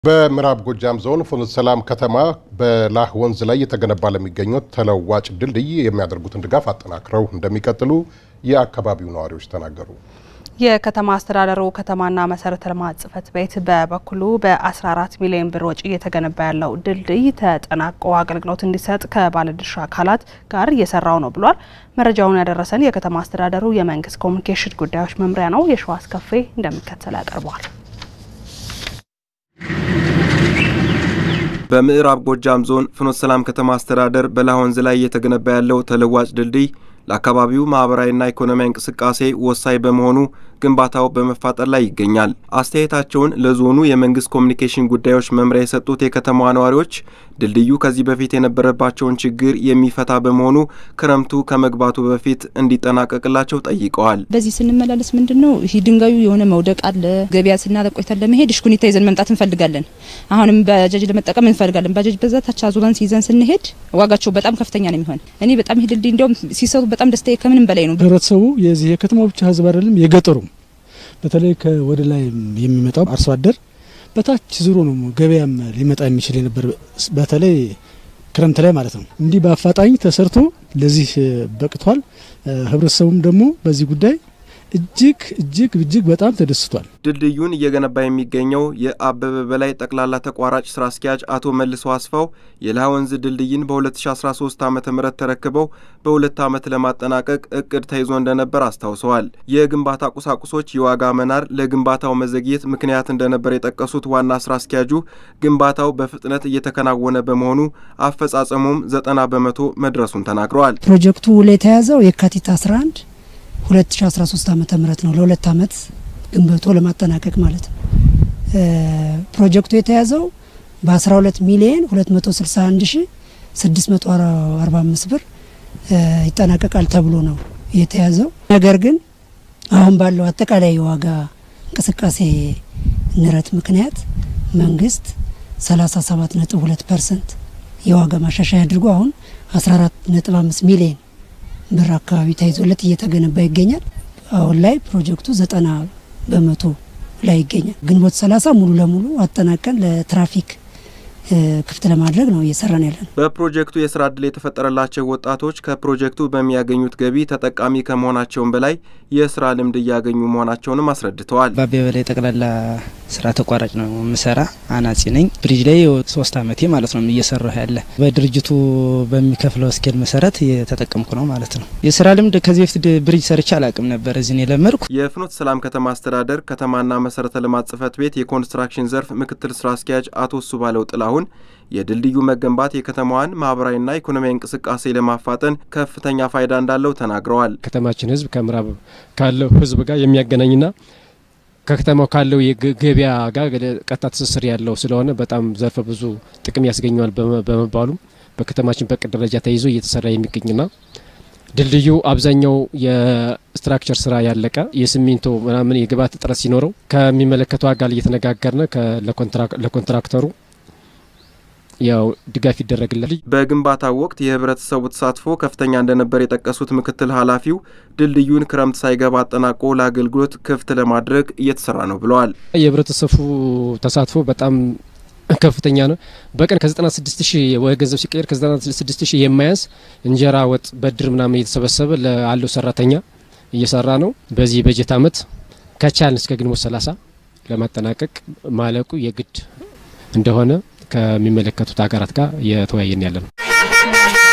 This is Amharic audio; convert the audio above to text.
በምዕራብ ጎጃም ዞን ፍኖተ ሰላም ከተማ በላህ ወንዝ ላይ የተገነባ ለሚገኙት ተለዋጭ ድልድይ የሚያደርጉትን ድጋፍ አጠናክረው እንደሚቀጥሉ የአካባቢው ነዋሪዎች ተናገሩ። የከተማ አስተዳደሩ ከተማና መሰረተ ልማት ጽሕፈት ቤት በበኩሉ በ14 ሚሊዮን ብር ወጪ እየተገነባ ያለው ድልድይ ተጠናቆ አገልግሎት እንዲሰጥ ከባለድርሻ አካላት ጋር እየሰራው ነው ብሏል። መረጃውን ያደረሰን የከተማ አስተዳደሩ የመንግስት ኮሚኒኬሽን ጉዳዮች መምሪያ ነው። የሸዋስ ከፌ እንደሚከተል ያቀርበዋል። በምዕራብ ጎጃም ዞን ፍኖተ ሰላም ከተማ አስተዳደር በላህ ወንዝ ላይ እየተገነባ ያለው ተለዋጭ ድልድይ ለአካባቢው ማህበራዊና ኢኮኖሚያዊ እንቅስቃሴ ወሳኝ በመሆኑ ግንባታው በመፋጠር ላይ ይገኛል። አስተያየታቸውን ለዞኑ የመንግስት ኮሚኒኬሽን ጉዳዮች መምሪያ የሰጡት የከተማዋ ነዋሪዎች ድልድዩ ከዚህ በፊት የነበረባቸውን ችግር የሚፈታ በመሆኑ ክረምቱ ከመግባቱ በፊት እንዲጠናቀቅላቸው ጠይቀዋል። በዚህ ስንመላለስ ምንድን ነው ይህ ድንጋዩ የሆነ መውደቅ አለ። ገበያ ስናደርግ ቆይተን ለመሄድ እሽኩኒታ ይዘን መምጣት እንፈልጋለን። አሁንም ባጃጅ ለመጠቀም እንፈልጋለን። ባጃጅ በዛታች አዙረን ይዘን ስንሄድ ዋጋቸው በጣም ከፍተኛ ነው የሚሆን። እኔ በጣም ይህ ድልድይ እንዲያውም ሲሰሩ በጣም ደስታዬ ከምንም በላይ ነው። ህብረተሰቡ የዚህ የከተማው ብቻ ህዝብ አይደለም የገጠሩም በተለይ ከወደ ላይ የሚመጣው አርሶ አደር በታች ዙሮ ነው ገበያም ሊመጣ የሚችል የነበር በተለይ ክረምት ላይ ማለት ነው። እንዲህ በአፋጣኝ ተሰርቶ ለዚህ በቅቷል። ህብረተሰቡም ደግሞ በዚህ ጉዳይ እጅግ እጅግ እጅግ በጣም ተደስቷል። ድልድዩን እየገነባ የሚገኘው የአበበ በላይ ጠቅላላ ተቋራጭ ስራ አስኪያጅ አቶ መልሶ አስፋው የላህ ወንዝ ድልድይን በ2013 ዓ ም ተረክበው በሁለት ዓመት ለማጠናቀቅ እቅድ ተይዞ እንደነበር አስታውሰዋል። የግንባታ ቁሳቁሶች የዋጋ መናር ለግንባታው መዘግየት ምክንያት እንደነበር የጠቀሱት ዋና ስራ አስኪያጁ ግንባታው በፍጥነት እየተከናወነ በመሆኑ አፈጻጸሙም ዘጠና በመቶ መድረሱን ተናግረዋል። ፕሮጀክቱ ላይ የተያዘው የካቲት 11 2013 ዓመተ ምህረት ነው። ለሁለት ዓመት ግንብቶ ለማጠናቀቅ ማለት ነው። ፕሮጀክቱ የተያዘው በ12 ሚሊዮን 261 ሺ 645 ብር ይጠናቀቃል ተብሎ ነው የተያዘው። ነገር ግን አሁን ባለው አጠቃላይ የዋጋ እንቅስቃሴ ንረት ምክንያት መንግስት 37.2 ፐርሰንት የዋጋ ማሻሻያ አድርጎ አሁን 14.5 ሚሊዮን ብር አካባቢ ተይዞለት እየተገነባ ይገኛል። አሁን ላይ ፕሮጀክቱ ዘጠና በመቶ ላይ ይገኛል። ግንቦት ሰላሳ ሙሉ ለሙሉ አጠናቀን ለትራፊክ ክፍት ለማድረግ ነው እየሰራን ያለ ነው። በፕሮጀክቱ የስራ ዕድል የተፈጠረላቸው ወጣቶች ከፕሮጀክቱ በሚያገኙት ገቢ ተጠቃሚ ከመሆናቸውም በላይ የስራ ልምድ እያገኙ መሆናቸውንም አስረድተዋል። በአበበ በላይ ጠቅላላ ስራ ተቋራጭ ነው የምሰራ አናጺ ነኝ። ብሪጅ ላይ ሶስት አመቴ ማለት ነው እየሰራሁ ያለ በድርጅቱ በሚከፍለው ስኬል መሰረት እየተጠቀምኩ ነው ማለት ነው። የስራ ልምድ ከዚህ በፊት ብሪጅ ሰርቼ አላቅም ነበር። እዚህ ነው የለመድኩ። የፍኖተ ሰላም ከተማ አስተዳደር ከተማና መሰረተ ልማት ጽሕፈት ቤት የኮንስትራክሽን ዘርፍ ምክትል ስራ አስኪያጅ አቶ እሱባለው ጥላሁን የድልድዩ መገንባት የከተማዋን ማህበራዊና ኢኮኖሚያዊ እንቅስቃሴ ለማፋጠን ከፍተኛ ፋይዳ እንዳለው ተናግረዋል። ከተማችን ህዝብ ከምዕራብ ካለው ህዝብ ጋር የሚያገናኝና ከከተማው ካለው የገበያ ጋር ቀጥታ ትስስር ያለው ስለሆነ በጣም ዘርፈ ብዙ ጥቅም ያስገኘዋል በመባሉም በከተማችን በቅድ ደረጃ ተይዞ እየተሰራ የሚገኝና ድልድዩ አብዛኛው የስትራክቸር ስራ ያለቀ የሲሚንቶ ምናምን የግብዓት እጥረት ሲኖረው ከሚመለከተው አካል እየተነጋገርነ ለኮንትራክተሩ ያው ድጋፍ ይደረግላል። በግንባታው ወቅት የህብረተሰቡ ተሳትፎ ከፍተኛ እንደነበር የጠቀሱት ምክትል ኃላፊው ድልድዩን ክረምት ሳይገባ አጠናቆ ለአገልግሎት ክፍት ለማድረግ እየተሰራ ነው ብለዋል። የህብረተሰቡ ተሳትፎ በጣም ከፍተኛ ነው። በቀን ከ96 ሺህ ወደ ገንዘብ ሲቀየር ከ96 ሺህ የማያንስ እንጀራ፣ ወጥ፣ በድር ምናምን እየተሰበሰበ ላለው ሰራተኛ እየሰራ ነው። በዚህ በጀት አመት ከቻልን እስከ ግንቦት 30 ለማጠናቀቅ ማለቁ የግድ እንደሆነ ከሚመለከቱት ሀገራት ጋር እየተወያየን ያለ ነው።